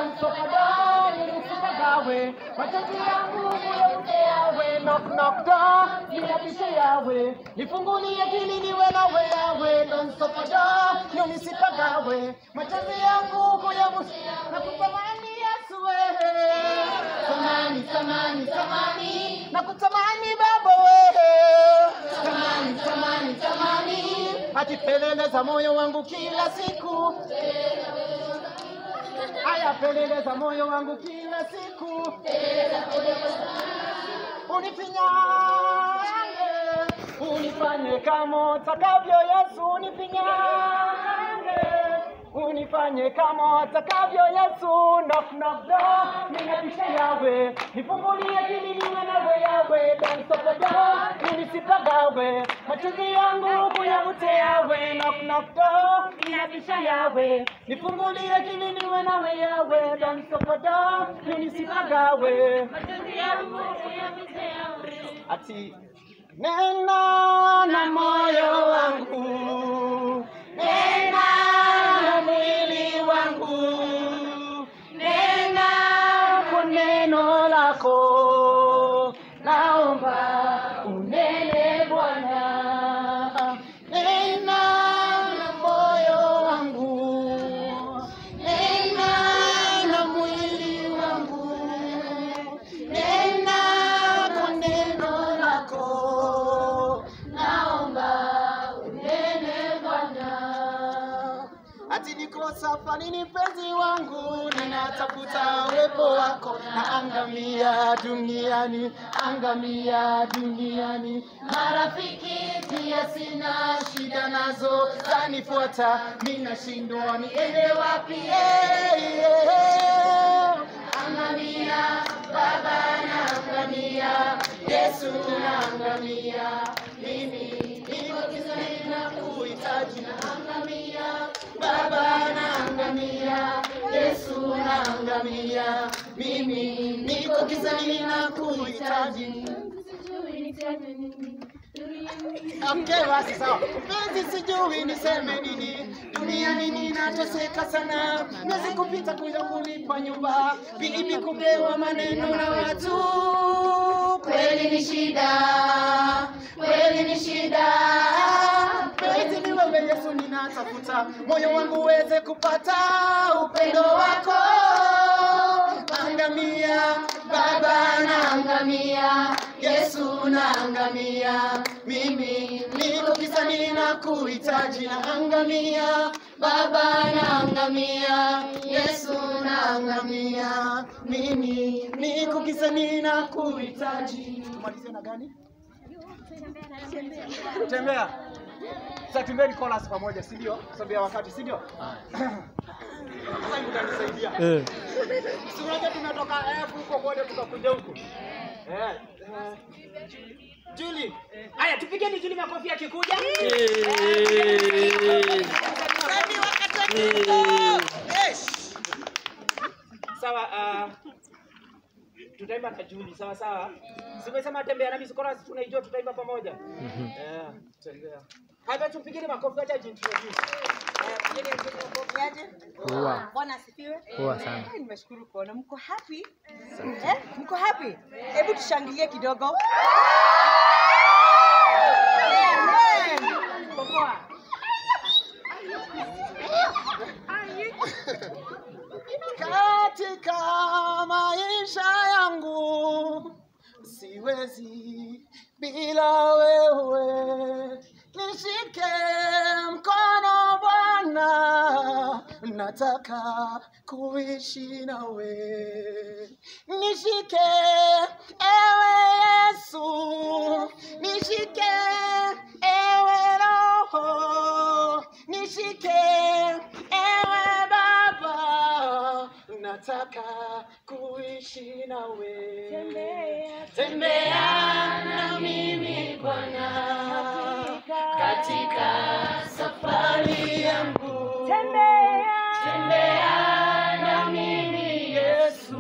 Damsopado, nisipagawe, machozi yangu kuyauze yawe, knock knock door, niyapishe yawe, nifungulie akili niwe nawe yawe, Damsopado, nisipagawe, machozi yangu kuyauze, nakutamani Yesu wewe, tamani tamani tamani, nakutamani Baba wewe, tamani tamani tamani, ati pelele za moyo wangu kila siku Aya, pelele za moyo wangu kila siku unifinyange, unifanye kama utakavyo Yesu, unifinyange, unifanye kama utakavyo Yesu. Knock knock door, ninabisha yawe, nifungulie akili niwe nawe yawe, don't stop the door, ninisipagawe, machozi yangu kuyavute yawe, knock knock door, ninabisha yawe, nifungulie akili niwe nawe yawe, don't stop the door, ninisipagawe, machozi yangu kuyavute yawe, ati nena na moyo wangu, nena na mwili wangu, nena kwa neno lako, naomba unene Bwana, nena na moyo wangu, nena na mwili wangu, nena kwa neno lako, naomba unene Bwana. Ati niko safarini mpenzi wangu, ninatafuta uwepo wako, na angamia duniani, angamia duniani. Marafiki pia sina shida nazo, zanifuata, ninashindwa niende wapi? Eh, eh, eh. Angamia Baba, naangamia Yesu, naangamia mimi, niko gizani na kuhitaji, naangamia Baba, naangamia Yesu, naangamia mimi, niko gizani na kuhitaji. Okay, basi sawa. Mpenzi, sijui niseme nini, duniani ninateseka sana, miezi kupita kuja kulipa nyumba, bibi kupewa maneno na watu, kweli ni shida, kweli ni shida. Mpenzi, ni wewe Yesu ninatafuta, moyo wangu uweze kupata upendo wako. Angamia Baba, naangamia Yesu, naangamia mimi, niko kisani na kuhitaji, naangamia Baba, naangamia Yesu, naangamia mimi, niko kisani na kuhitaji. Tumalizie na gani? Tembea. Sasa tumbeni chorus pamoja, si ndio? Sababu ya wakati, si ndio? Sasa hivi utanisaidia. Eh. Si unajua tumetoka F huko kote tukakuja huko. Eh. eh. Julie. Haya tupigeni Julie makofi akikuja. Sawa, uh, tutaimba na Julie, sawa sawa. Simesema tembea nami sikora tunaijua tutaimba pamoja. Eh, tembea. Hata tupigeni makofi acha jintroduce. Eh, pigeni makofi aje. Poa. Bwana asifiwe. Poa sana. Eh, Nimeshukuru kuona mko happy. Eh, mko happy? Hebu tushangilie kidogo. Amen. Mko poa? katika maisha yangu siwezi bila wewe. Nishike mkono Bwana, nataka kuishi nawe. Nishike ewe Yesu, nishike ewe Roho, nishike ewe Baba, nataka kuishi nawe. Tembea, Tembea na mimi Bwana katika safari yangu. Tembea. Tembea na mimi Yesu,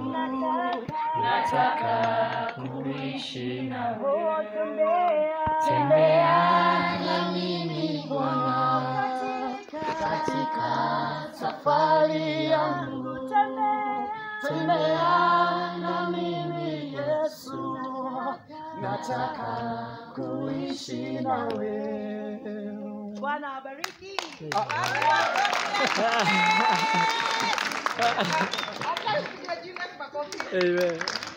nataka kuishi na Oh, tembea. tembea na mimi Bwana katika safari yangu. Tembea. tembea na mimi Yesu, nataka kuishi nawe. Bwana abariki. Amen.